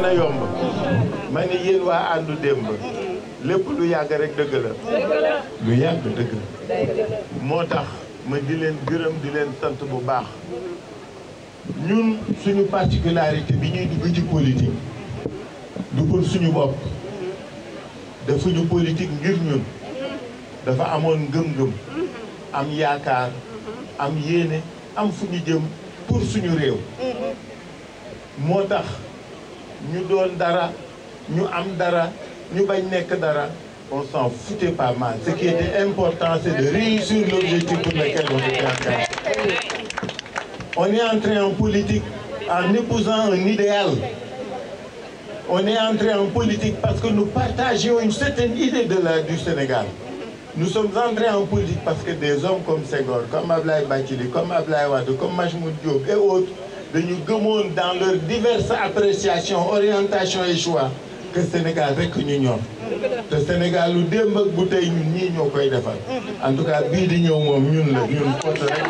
na yomb ma ni yéen waa àndu démb lépp lu yàgg rek dëgg la lu yàgg dëgg la moo tax ma di leen gërëm di leen sant bu baax ñun suñu particularité bi ñuy dugg ci politique du pour suñu bopp defuñu politique ngir ñun dafa amoon ngëm-ngëm am yaakaar am yéene am fu ñu jëm pour suñu réew moo tax ñu doon dara ñu am dara ñu bañ nekk dara on s'en foutait pas mal ce qui était important c'est de réussir l'objectif pour lequel on était engagé on est entré en politique en épousant un idéal on est entré en politique parce que nous partagions une certaine idée de la du Sénégal nous sommes entrés en politique parce que des hommes comme Senghor comme Ablaye Bathily comme Ablaye Wade comme Majmoud Diop et autres dañu gëmoon dans leurs diverses appréciations orientations et choix que Sénégal rek ñu ñor te Sénégal lu démb ak bu tey ñun ñii ñoo koy defal en tout cas bii di ñëw moom ñun la ñun côté rek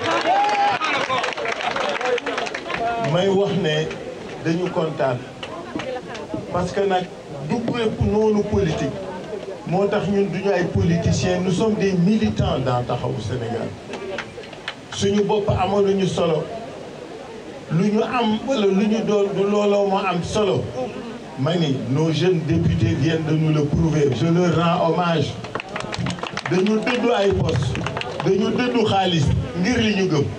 ñoom may wax ne dañu kontaan parce que nag du lépp noonu politique moo tax ñun duñu ay politiciens nous sommes des militants dans taxawu Sénégal suñu bopp amaluñu solo lu ñu am wala lu ñu doon du looloo moo am solo ma ni nos jeunes députés viennent de nous le prouver je leur rends hommage dañu dëddu ay poste dañu dëddu xaalis ngir li ñu gëm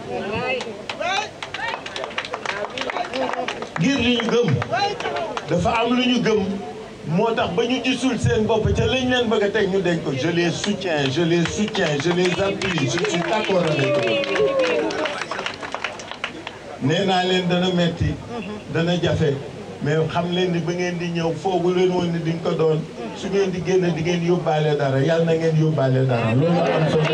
ngir li ñu gëm dafa am lu ñu gëm moo tax ba ñu gisul seen bopp ca lañ leen bëgg a teg ñu deñ ko je les soutiens je les soutiens je les appuie je suis d'accord avec eux nee naa leen dana metti dana jafe mais xam leen ni ba ngeen di ñëw foogu leen woon ni di nga ko doon su ngeen di génn di ngeen yóbbaale dara yàlla na ngeen yóbbaale dara loolu am solo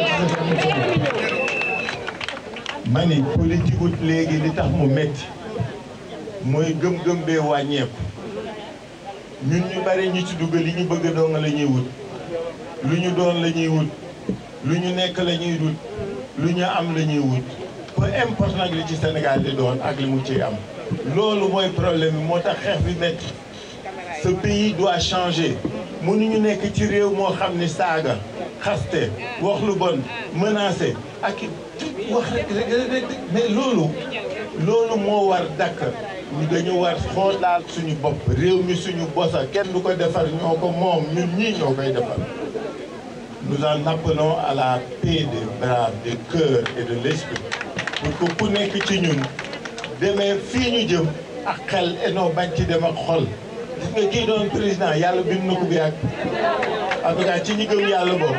ma ni politique wut léegi li tax mu metti mooy gëm-gëm bee wàññeeku ñun ñu bari ñu ci dugg li ñu bëgg doon la ñuy wut lu ñu doon la ñuy wut lu ñu nekk la ñuy wut lu ñu am la ñuy wut peu importe nag li ci Sénégal di doon ak li mu ciy am loolu mooy problème bi moo tax xeex bi métti ce pays doit changer mënuñu nekk ci réew moo xam ni saaga xaste wax lu bon menacé ak wax rek rek mais loolu loolu moo war dakk ñu dañu war xoolaat suñu bopp réew mi suñu bosa kenn du ko defar ñoo ko moom ñun ñii ñoo koy defar nous en appelons à la paix des braves des cœurs et de l'esprit pour que ku nekk ci ñun demee fii ñu jëm ak xel enoo bañ ci dem ak xol gis nga kii doon président yàlla bind na ko bu yàgg en tout cas ci ñi gëm yàlla boobu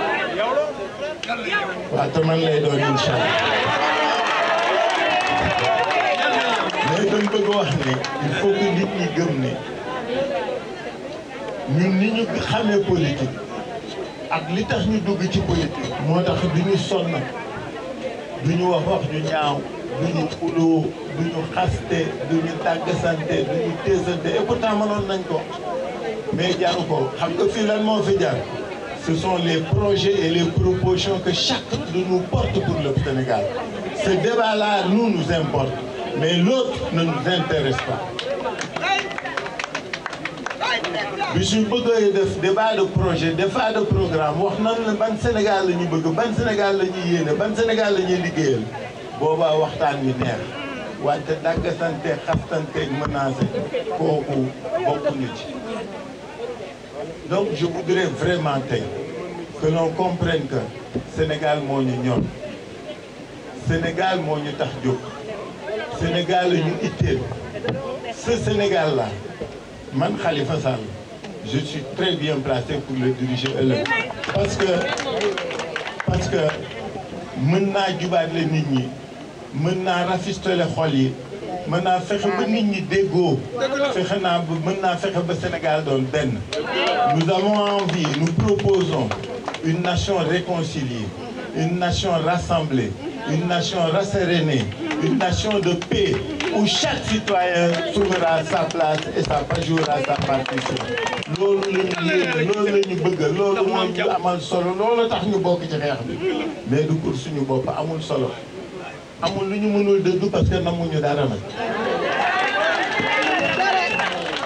waaw te man lay doon incha allah mais dama bëgg wax ne il faut que nit ñi gëm ne ñun ni ñu xamee politique ak li tax ñu dugg ci politique moo tax du ñu sonn du ñu wax wax ñu ñaaw du ñu xuloo du ñu xaste du ñu tàggasante du ñu téesante et pourtant mënoon nañ ko mais jaru ko xam nga fii lan moo fi jar ce sont les projets et les propositions que chacun de nous porte pour le Sénégal ce débat-là nous nous importe mais l'autre ne nous intéresse pas bi suñ bëggee def débat de projet débat de programme wax nan la ban Sénégal la ñu bëgg ban Sénégal la ñuy yéene ban Sénégal la ñuy liggéeyal boobaa waxtaan wi neex wante dàggasante xastante menacé kooku bokkuñu ci donc je voudrais vraiment tey que l'on comprenne que Sénégal moo ñu ñor Sénégal moo ñu tax jóg Sénégal la ñu itteel ce Sénégal là man Khalifa Sall je suis très bien placé pour le diriger ëllëg parce que parce que mën naa jubaatle nit ñi mën naa rafistole xol yi mën naa fexe ba nit ñi déggoo fexe naa ba mën naa fexe ba Sénégal doon benn nous avons envie nous proposons une nation réconciliée une nation rassemblée une nation rassérénée une nation de paix où chaque citoyen trouvera sa place et sa jouera sa partition loolu la ñu yéene loolu la ñu bëgg loolu moo ñu amal solo loolu tax ñu bokk ci xeex bi mais du pour suñu bopp amul solo amul lu ñu mënul dëddu parce que namuñu dara nag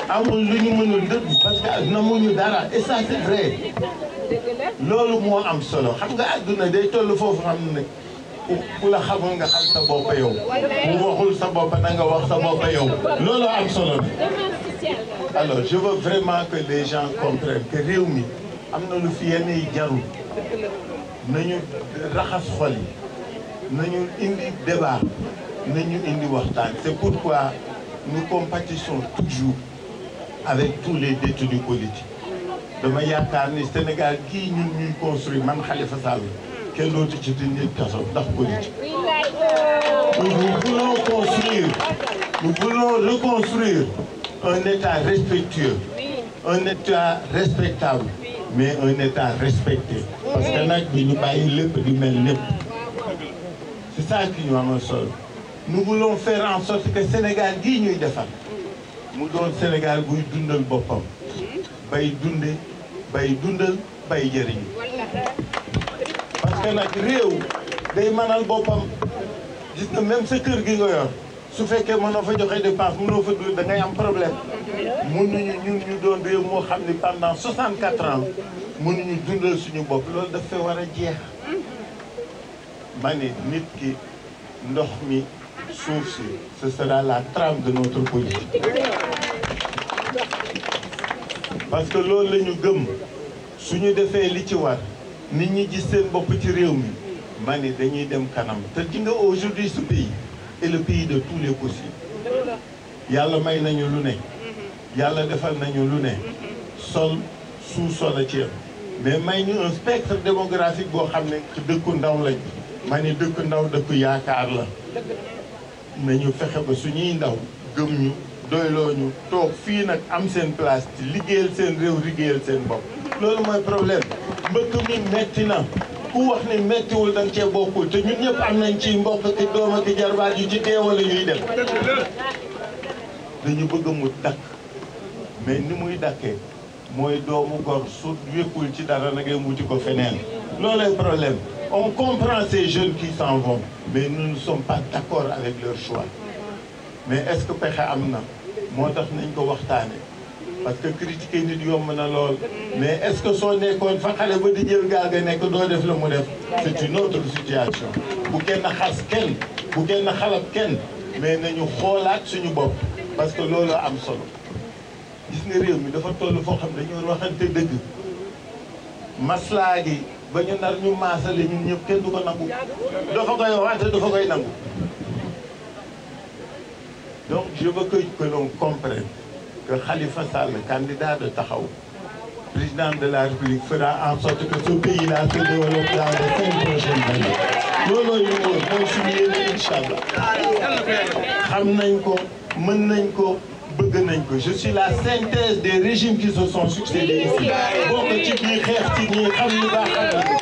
amul lu ñu mënul dëgg parce que namuñu dara et ça c'est vrai loolu moo am solo xam nga àdduna day toll foofu xam ne ku la xamul nga xam sa bopp yow ku waxul sa bopp na nga wax sa bopp yow loolu am solo bi alors je veux vraiment que les gens comprennent que réew mi am na lu fi yenn yi jarul nañu raxas xol yi nañu indi débat nañu indi waxtaan c'est pourquoi nous compatissons toujours avec tous les détenus politiques dama yaakaar ni Sénégal kii ñun ñuy construire man Khalifa Sall kenn dootu ci tëj kaso ndax politique nous voulons construire nous voulons reconstruire un état respectueux un état respectable mais un état respecté parce que nag bi ñu bàyyi lépp di mel lépp c'est ça qui ñu amal solo nous voulons faire en sorte que Sénégal gii ñuy defar mu doon Sénégal buy dundal boppam bay dunde bay dundal bay jëriñ parce que nag réew day mënal boppam gis nga même sa kër gi nga yor su fekkee mënoo fa joxe dépense mënoo fa dund da ngay am problème mënuñu ñun ñu doon réew moo xam ne pendant 64 ans mënuñu dundal suñu bopp loolu daf fee war a jeex ma ne nit ki ndox mi suuf si ce sera la trame de notre politique parce que loolu la ñu gëm suñu defee li ci war nit ñi gis seen bopp ci réew mi ma ni dañuy dem kanam te ji nga aujourd'hui ce pays est le pays de tous les possibles yàlla may nañu lu ne yàlla defal nañu lu ne sol sous-sol a ci am mais may ñu un spectre démographique boo xam ne dëkku ndaw lañ ma ni dëkku ndaw dëkku yaakaar la nañu fexe ba suñuy ndaw gëm ñu doyloo ñu toog fii nag am seen place ci liggéeyal seen réew liggéeyal seen bopp loolu mooy problème mbëkk mi metti na ku wax ni mettiwul da nga cee bokkul te ñun ñëpp am nañ ci mbokk ki doom ak jarbaat yu ci dee wala ñuy dem dañu bëgg mu dakk mais ni muy dakkee mooy doomu gor su wékkul ci dara na ngay wuti ko feneen loolay problème on comprend ces jeunes qui s'en vont mais nous ne sommes pas d'accord avec leur choix mais est-ce que pexe am na moo tax nañ ko waxtaane parce que critiquer nit yomb na lool mais est-ce que soo nekkoon fa xale ba di jël gaal ga nekk doo def la mu def c'est une autre situation bu kenn xas kenn bu kenn xalab kenn mais nañu xoolaat suñu bopp parce que loolu am solo gis nga réew mi dafa toll foo xam dañu war waxante dëgg maslaa gi ba ñu nar ñu maasale ñun ñëpp kenn du ko nangu dafa koy waxante dafa koy nangu donc je veux que que l'on comprenne que Khalifa Sall candidat de Taxawu président de la République fera en sorte que ce pays-là se développe dans les cinq prochaines années looloo ñu wóor mooy suñu yéene incha allah xam nañ ko mën nañ ko bëgg nañ ko je suis la synthèse des régimes qui se sont succédés ici bokk ci biir xeex ci ñi xam ñu baax